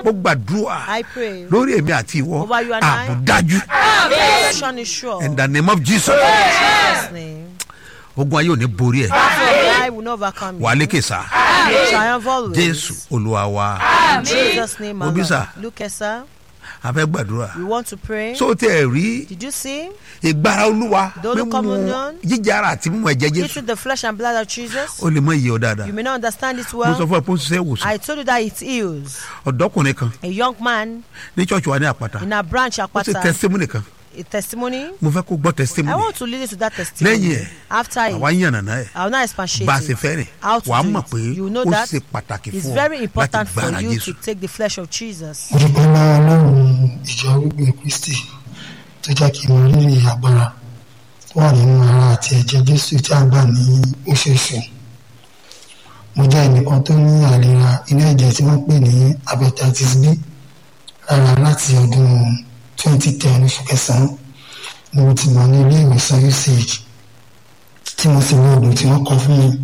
ó gbàdúrà I pray. lórí èmi àti ìwọ Over you and I. àbùdájú Protection is sure. in the name of jesus In Jesus' name. ogun ayé ò ní borí ẹ I will not overcome wà á you. lékè sá Triumph always. jésù olúwa wa In Jesus' name, my Obi, Lord. sir. Look, eh, sir. a fẹ́ gbàdúrà We want to pray. so tẹ ẹ rí Did you see? ìgbára olúwa The Holy mímú Communion. jíjára àti mímú ẹ̀jẹ̀ jésù Eating the flesh and blood of Jesus. ó lè mọ iye ọ dáadáa You may not understand it mo sọ well. fún ẹ pé ó ń ṣiṣẹ́ ìwòsàn I told you that it heals. ọ̀dọ́kùnrin kan A young man ní ṣọ́ọ̀ṣì wa ní àpáta in a branch ó sì Apata. testimony kan A testimony. mo fẹ́ kó gbọ́ I testimony want to listen to that testimony. lẹ́yìn ẹ̀ After àwa it, ń yànnàná ẹ̀ I will not expatiate bá a ṣe it. fẹ́ rìn How to wàá do mọ̀ it. pé You know ó that ṣe pàtàkì It's fún ọ very láti important for gbára you jésù to take the flesh of Jesus. mo dúpẹ́ lọ́wọ́ ọlọ́run ìjọ arúgbó kristi tó jẹ́ kí n mọ rírì agbára tó wà nínú ara àti ẹ̀jẹ̀ jésù tí a gbà ní oṣooṣù mo jẹ́ ẹnìkan tó ní àìlera inú ẹ̀jẹ̀ tí wọ́n pè ní hepatitis b rárá láti ọdún 2010 oṣù kẹsàn-án ni mo ti mọ̀ ní ilé ìwòsàn uch tí mo sì lo oògùn tí wọ́n kọ fún mi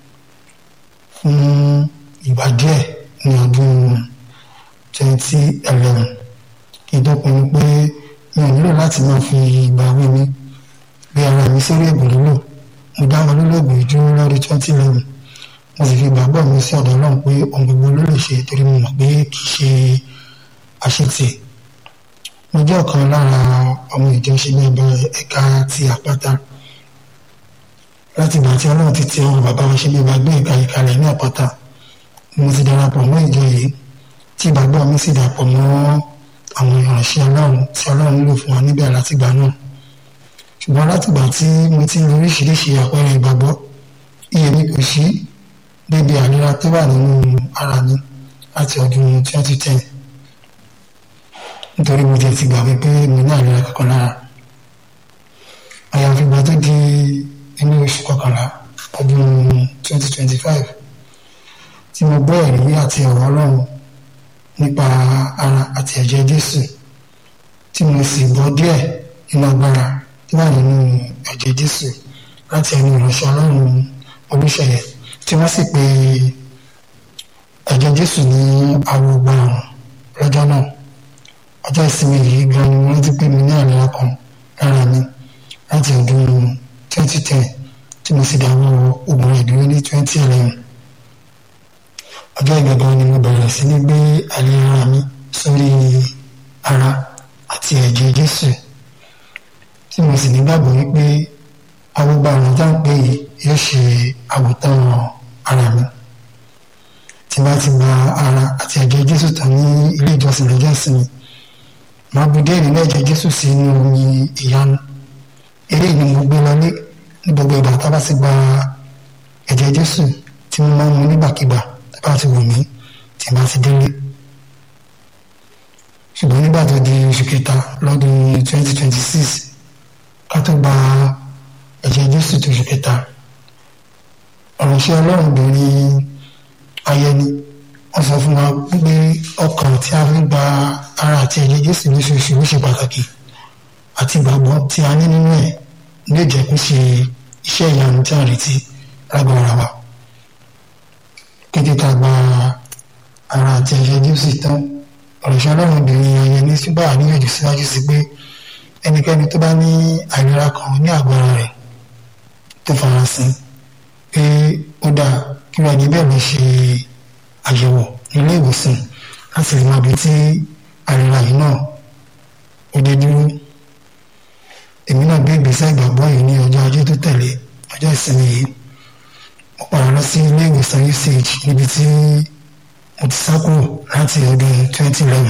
fún ìgbà díẹ̀ ní ọdún twenty eleven kí n tó pinnu pé mi ò nílò láti máa fi ìgbà wí mi gbé ara mi sórí ẹ̀bùn lílò mo dá wọn lólóògùn ìdúró lọ́dún twenty eleven mo sì fi ìgbàgbọ́ mi sí ọ̀dọ̀ ọlọ́run pé ohun gbogbo ló lè ṣe torí mo mọ̀ pé kì í ṣe àṣetì mo jẹ́ ọ̀kan lára ọmọ ìjọ ṣe ní ẹgbẹ́ ẹ̀ka ti àpáta láti ìgbà tí ọlọ́run ti ti ọrùn bàbá wa ṣe bí ìgbàgbé ìka ìkàlẹ̀ ní àpáta mo ti darapọ̀ mọ́ ìjọ yìí tí ìgbàgbọ́ mi sì dàpọ̀ mọ́ àwọn ìránṣẹ́ ọlọ́run tí ọlọ́run lò fún wa níbẹ̀ látìgbà náà ṣùgbọ́n látìgbà tí mo ti rí oríṣiríṣi àpẹẹrẹ ìgbàgbọ́ iye mi kò sí débi àlera tó wà nínú ara mi láti ọdún 2010 nítorí mo ti ti gbà wípé mo ní àlera kankan lára àyàfi ìgbà tó di inú oṣù kọkànlá ọdún 2025 tí mo gbọ́ ẹ̀rí àti ọ̀rọ̀ ọlọ́run nípa ara àti ẹ̀jẹ̀ jésù tí mo sì gbọ́ díẹ̀ nínú agbára tó wà nínú ẹ̀jẹ̀ jésù láti ẹnu ìránṣẹ́ ọlọ́run olùṣeyẹ tí wọ́n sì pe ẹ̀jẹ̀ jésù ní arúgbó àrùn lọ́jọ́ náà ọjọ́ ìsinmi yìí gan ni mo rántí pé mi ní àlera kan lára mi láti ọdún 2010 tí mo sì dáwọ́ oògùn ìdúró ní 2011 ọjọ́ ìgbàgbọ́ ni mo bẹ̀rẹ̀ sí ní gbé àlera mi sórí ara àti ẹ̀jẹ̀ jésù tí mo sì nígbàgbọ́ wípé arúgbó àrùn tá à ń pè yìí yóò ṣe àwòtán ara mi tí bá ti gba ara àti ẹ̀jẹ̀ jésù tán ní ilé ìjọsìn lọ́jọ́ ìsinmi màá bu díẹ̀ nínú ẹ̀jẹ̀ jésù sínú omi ìyanu eré ni mo gbé lọlé ní gbogbo ìgbà tá a bá ti gba ẹ̀jẹ̀ jésù tí mo máa ń mu nígbàkigbà tá a bá ti wù mí tí bá ti délé ṣùgbọ́n nígbà tó di oṣù kẹta lọ́dún 2026 ká tó gba ẹ̀jẹ̀ jésù tó oṣù kẹta ọ̀rọ̀ṣẹ́ ọlọ́run obìnrin ayẹni wọ́n sọ fún wa pé ọkàn tí a fi gba ara àti ẹ̀jẹ̀ jésù lóṣooṣù ló ṣe pàtàkì àti ìgbàgbọ́ tí a ní nínú ẹ̀ lè jẹ́ kó ṣe iṣẹ́ ìyanu tí a retí lágbára wa kété tá a gba ara àti ẹ̀jẹ̀ jésù tán ọ̀rọ̀ṣẹ́ ọlọ́run obìnrin ayẹni sígbà níyànjú síwájú sí pé ẹnikẹ́ni tó bá ní àìlera kan ní àgọ́ ara rẹ̀ tó farasin pé ó dáa kí wọ́n ẹni bẹ́ẹ̀ lọ ṣe àyẹ̀wò nílé ìwòsàn láti lè máa bí tí àìlera yìí náà ó dé dúró èmi náà gbé ìgbésẹ̀ ìgbàgbọ́ yìí ní ọjọ́ ajé tó tẹ̀lé ọjọ́ ìsinmi yìí mo padà lọ sí ilé ìwòsàn uch níbi tí mo ti sá kúrò láti ọdún 2011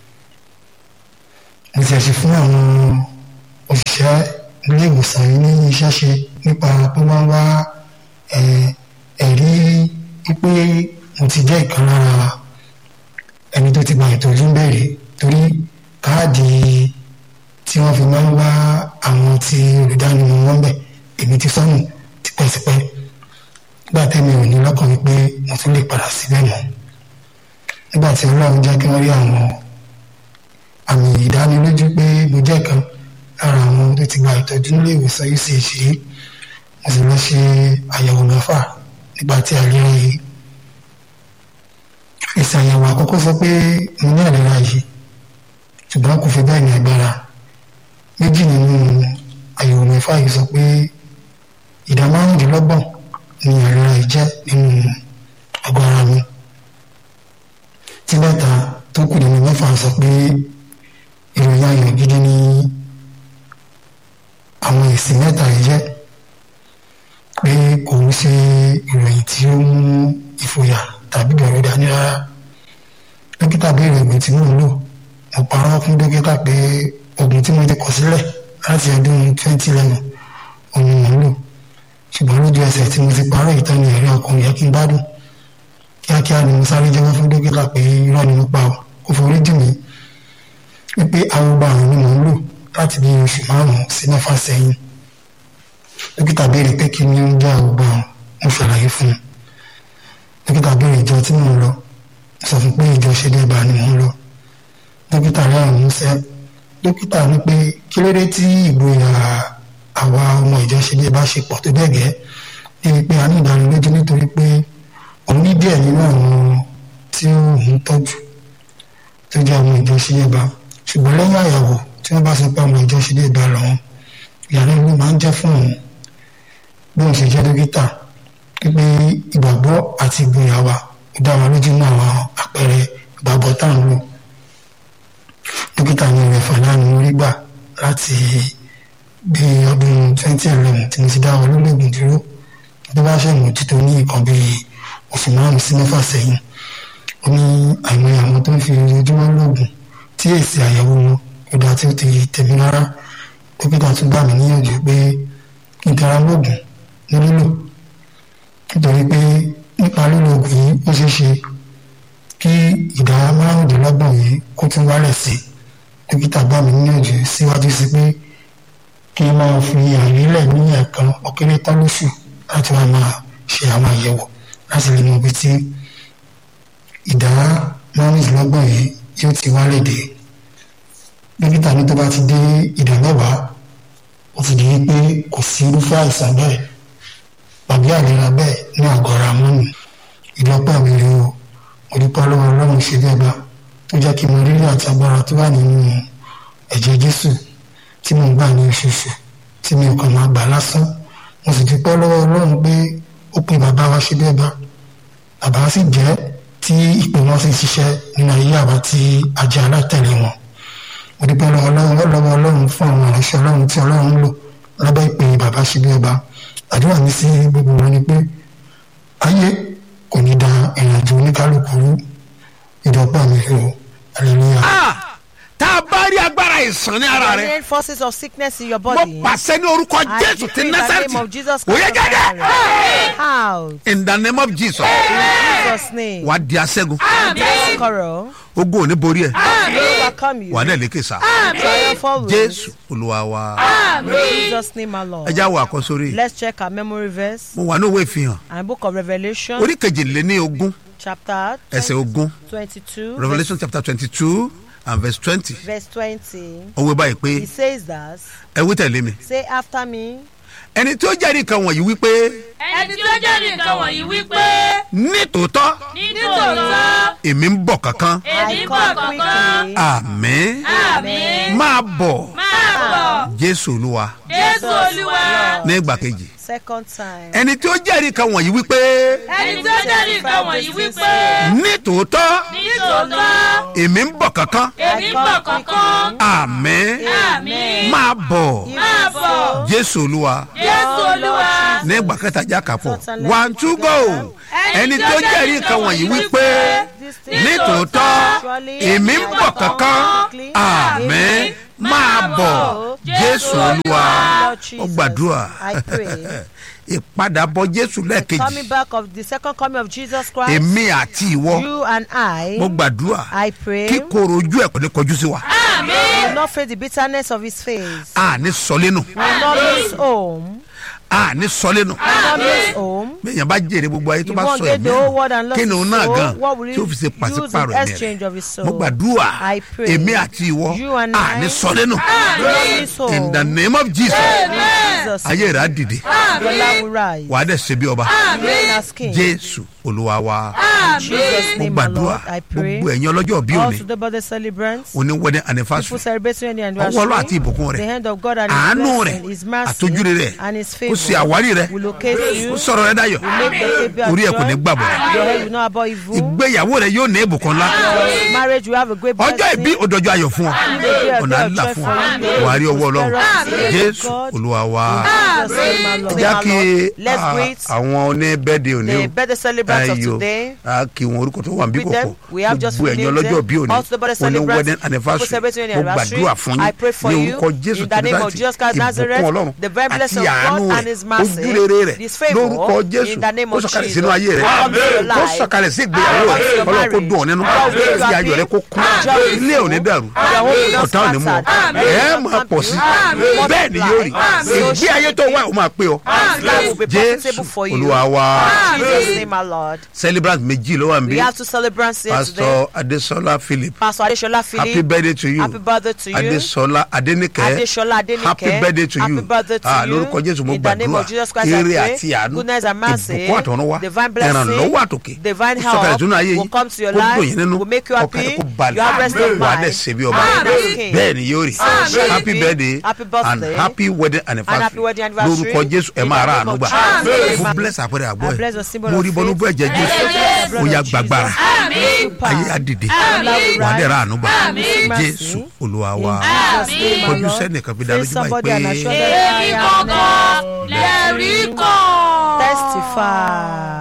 mo ti ẹ̀sìn fún àwọn òṣìṣẹ́ ilé ìwòsàn yìí ní iṣẹ́ ṣe nípa pé wọ́n wá ẹ̀rí wípé mo ti jẹ́ ìkan lára ẹni tó ti gba ìtọ́jú bẹ̀rẹ̀ torí káàdì tí wọ́n fi máa ń wá àwọn tí olùdánimọ̀ wọn bẹ̀ èmi ti sọnù tipẹ́tipẹ́ nígbà tẹ́mi ò ní lọ́kàn wípé mo tún lè padà síbẹ̀ mọ́ nígbà tí ọlọ́run jẹ́ kí wọ́n rí àwọn àmì ìdánilójú pé mo jẹ́ kan lára àwọn tó ti gba ìtọ́jú nílé ìwòsàn uch yìí mo sì lọ ṣe àyẹ̀wò mẹ́fà nígbà tí àìlera yìí èsì àyẹ̀wò àkọ́kọ́ sọ pé mo ní àlera yìí ṣùgbọ́n kò fi bẹ́ẹ̀ ní agbára méjì nínú àyẹ̀wò mẹ́fà yìí sọ pé ìdá márùndínlọ́gbọ̀n ni àlera yìí jẹ́ nínú àgọ́ ara mi tí mẹ́ta tó kù nínú mẹ́fà sọ pé ìròyìn ayọ̀ gidi ni àwọn èsì mẹ́ta yìí jẹ́ pé kò ń ṣe ìròyìn tí ó mú ìfòyà tàbí bẹ̀rù dání rárá dókítà béèrè oògùn tí mò ń lò mo parọ́ fún dókítà pé oògùn tí mo ti kọ sílẹ̀ láti ọdún 2011 òun mò ń lò ṣùgbọ́n lójú ẹsẹ̀ tí mo ti parọ́ ìtàn ní ẹ̀rí ọkùnrin yẹ kí n gbádùn kíákíá ni mo sáré jẹ́wọ́ fún dókítà pé irọ́ ni mo pa ọ́ kó forí jì mí wípé arúgbó àrùn ni mò ń lò láti bí oṣù márùn-ún sí mẹ́fà sẹ́yìn dókítà béèrè pé kí ni ó ń jẹ́ arúgbó àrùn mo ṣàlàyé fún un dókítà béèrè ìjọ tí mò ń lọ sọ fún pé ìjọ ṣe débà ni mò ń lọ dókítà rẹ àrùn músẹ́ dókítà ní pé kí ló dé tí ìgboyà àwa ọmọ ìjọ ṣe débà ṣe pọ̀ tó bẹ́ẹ̀ gẹ́ níbi pé a ní ìdánilójú nítorí pé òun ní díẹ̀ nínú àwọn tí òun tọ́jú tó jẹ́ ọmọ ìjọ ṣe débà ṣùgbọ́n lẹ́yìn àyẹ̀wò tí wọ́n bá sọ pé ọmọ ìjọ ṣe débà lọ́wọ́ ìyàrá ìlú máa ń jẹ́ fún òun bí òun ṣe jẹ́ dókítà pípé ìgbàgbọ́ àti ìgboyà wa ó dá wa lójú mọ́ àwọn àpẹẹrẹ ìgbàgbọ́ tá à ń lò dókítà ní ìrẹ̀fà lánàá orí gbà láti bí ọdún 2011 tí mo ti dá wọn lólógùn dúró tó bá ṣe ìmójútó ní nǹkan bí oṣù márùn sí mẹ́fà sẹ́yìn ó ní àìmọye àwọn tó ń fi ojoojúmọ́ lóògùn tí èsì àyẹ̀wò wọn kò dá tí ó ti tẹ̀mí rárá dókítà tún gbà mí níyànjú pé kí n tara lóògùn ní lílò nítorí pé nípa lílo oògùn yìí ó ṣeé ṣe kí ìdá márùndínlọ́gbọ̀n yìí kó tún wálẹ̀ sí dókítà gbà mí níyànjú síwájú sí pé kí n máa fi àrílẹ̀ ní ẹ̀ẹ̀kan ọ̀kẹ́rẹ́ tán lóṣù láti wá máa ṣe àwọn àyẹ̀wò láti lè mọ ibi tí ìdá márùndínlọ́gbọ̀n yìí yóò ti wálẹ̀ dé dókítà ní tó bá ti dé ìdá mẹ́wàá ó ti di pé kò sí irúfẹ́ àìsàn bẹ́ẹ̀ tàbí àlera bẹ́ẹ̀ ní àgọ́ ara mọ́nì ìlọ́pọ̀ mi rí o mo dúpẹ́ lọ́wọ́ ọlọ́run ṣe bí ẹgbà tó jẹ́ kí mo rírì àti agbára tó wà nínú ẹ̀jẹ̀ jésù tí mo ń gbà ní oṣooṣù tí mi ò kàn máa gbà lásán mo sì dúpẹ́ lọ́wọ́ ọlọ́run pé ó pe bàbá wa ṣe bí ẹgbà bàbá sì jẹ́ tí ìpè wọn sì ṣiṣẹ́ nínú ayé àwa tí a jẹ́ alátẹ̀lé wọn mo dúpẹ́ lọ́wọ́ ọlọ́run fún àwọn ìránṣẹ́ ọlọ́run tí ọlọ́run ń lò lábẹ́ ìpè bàbá ṣe bí ẹgbà àdúrà mi sí gbogbo wọn ni pé ayé kò ní da ìrìnàjò oníkálukú rú ìdọ́gba mi o hallelujah. Ah! tá a bá rí agbára ìsàn ní ara rẹ Any forces of sickness in your mo body. pàṣẹ ní orúkọ I jésù decree ti in the násàrìtì name of Jesus òye Christ of jáde Nazareth. Out. in the name of jesus In Jesus' name. wà á di aṣẹ́gun Conqueror. ogun ò ní borí ẹ Will overcome you. wà á dẹ̀ lékè sá Triumph always. jésù olúwa wa In Jesus' name, my Lord. ẹ já wo àkọsórí Let's check our memory verse mo wà ní òwe ìfihàn and book of Revelation, orí kejìléní ogún chapter ẹsẹ̀ ogún 22, revolution chapter twenty two and verse twenty verse 20. òwe báyìí pé He says that, ẹ wí tẹ̀lé mi say after me, ẹni tí ó jẹ́rìí kan wọ̀nyí wípé ẹni tí ó jẹ́ nǹkan wọ̀nyí wípé nítòótọ́ nítòótọ́ èmi ń bọ̀ kankan èmi I bọ̀ come kankan quickly. àmín àmín máa bọ̀ máa bọ̀ jésù olúwa jésù olúwa ní ìgbà kejì Second time. ẹni tí ó jẹ́rìí kan wọ̀nyí wípé ẹni tí ó jẹ́ nǹkan wọ̀nyí wípé nítòótọ́ nítòótọ́ èmi ń bọ̀ kankan èmi bọ̀ kankan àmín àmín máa bọ̀ máa bọ̀ jésù olúwa jésù olúwa ní ìgbà kẹta jákàpọ̀ one two go ẹni tí ó jẹ́rìí kan wọ̀nyí wípé nítòótọ́ èmi ń bọ̀ kankan àmín máa bọ̀ jésù olúwa ó gbàdúrà I pray. ìpadàbọ̀ jésù lẹ́ẹ̀kejì Coming back of the second coming of Jesus Christ, èmi àti ìwọ you and I, mo gbàdúrà I pray, kí koro ojú ẹ̀ kò ní kọjú sí wa will not face the bitterness of his face. a ní sọlénu Will not miss home. a ní sọlénu Will not miss home. bẹ́ẹ̀yàn bá jèrè gbogbo ayé tó If bá one sọ get ẹ̀mí the whole world and ẹ̀ lost kí ni òun his náà soul, gan what will tí ó fi ṣe he use in pàṣípàrọ̀ ẹ̀mí exchange of his rẹ̀ soul? mo gbàdúrà I pray. èmi àti ìwọ You and a ní I sọlénu will not miss home. in the name of jesus Jesus' ayé rẹ̀ á dìde name, will rise. wà á dẹ̀ ṣe bí ọba Reign as king. jésù olúwa wa In Jesus' mo name, my gbàdúrà Lord, I pray. gbogbo ẹ̀yin ọlọ́jọ́ bí All òní to the birthday celebrants, òní wedding people anniversary celebrating the ọwọ́ ọlọ́ àti anniversary, ìbùkún the rẹ̀ hand of God and His àánú rẹ̀ blessing, His mercy, àtọ́júre rẹ̀ and His kó ṣe favor àwárí rẹ̀ will locate kó you. sọ̀rọ̀ rẹ̀ dayọ̀ Will make the baby orí ẹ̀ kò ní joy. gbàbọ̀ Your head will not abhor evil. ìgbéyàwó rẹ̀ yóò ní ìbùkún ńlá Your marriage will have a great ọjọ́ blessing. ìbí òdòjọ́ ayọ̀ fún ọ ọ̀nà àlá fún ọ wàá rí ọwọ́ ọlọ́run jésù olúwa wa Jesus' name, my Lord. já kí Let's ah, greet àwọn oníbẹ̀dẹ̀ òní the o birthday celebrants of Ayọ̀. today. a kí wọn orúkọ tó wà níbí With them, kọ̀kọ̀ we have just gbogbo ẹ̀yin renamed ọlọ́jọ́ them. bí òní Also the birthday òní celebrants, wedding people anniversary celebrating mo their anniversary. gbàdúrà fún I yín pray for ní you orúkọ jésù in the name of Kírísítì, Jesus Christ Nazareth, ìbùkún ọlọ́run the very blessing àti of God àánú and rẹ̀ His mercy, ojúrere rẹ̀ His favour, lórúkọ jésù in the name ó of sọ̀kalẹ̀ Jesus. sínú ayé rẹ̀ Come to your ó life. sọ̀kalẹ̀ sí ìgbéyàwó Come to rẹ̀ your ọlọ́run kó marriage. dùn ọ́ nínú God will make you kí ayọ̀ rẹ̀ kó kún happy. ilé ò ní dàrú Your home will not ọ̀tá ò ní mú ọ scattered. ẹ̀ máa pọ̀ sí Amen. bẹ́ẹ̀ ni yóò rí ìgbé ayé tó wà ó máa pé ọ That will be jésù profitable for you. olúwa wa In Jesus' name, my Lord. celebrant méjì ló wà níbí We have two celebrants here today. pastor adesola philip Pastor Adeshola Philip. happy birthday to you Happy birthday to you. adesola adenike Adeshola Adenike. happy birthday to Happy you birthday to ah you. lórúkọ jésù mo In the name gbàdúrà of Jesus Christ, I ire pray. àti àánú Goodness and mercy. ìbùkún àtọ̀run wá Divine blessing. ìrànlọ́wọ́ àtòkè Divine ó sọ̀kalẹ̀ help sínú ayé will yín come to your kó life, dùn yín nínú will make you happy. ọkàn yín kó You balẹ̀ have rest of wà á mind. dẹ̀ ṣe bí ọba And as king. bẹ́ẹ̀ ni yóò rí Amen. happy birthday Happy and birthday. happy wedding And anniversary happy wedding anniversary. lórúkọ jésù ẹ In máa the ra name àánú of gbà Jesus. mo bless àpẹẹrẹ àgbọ̀ I bless the ẹ̀ symbol mo of rí bọ́nú faith. bẹ́ẹ̀ jẹ́ jésù Blood ó of yá Jesus. gbàgbára Super. ayé á dìde Amen. wà á dẹ̀ ra àánú gbà Amen. jésù olúwa wa In Jesus' name, my kọjú Lord. sẹ́nìkan fi dá Face lójú báyìí somebody and assure pé them I èmi am gangan lẹ́rìí kan. Testify.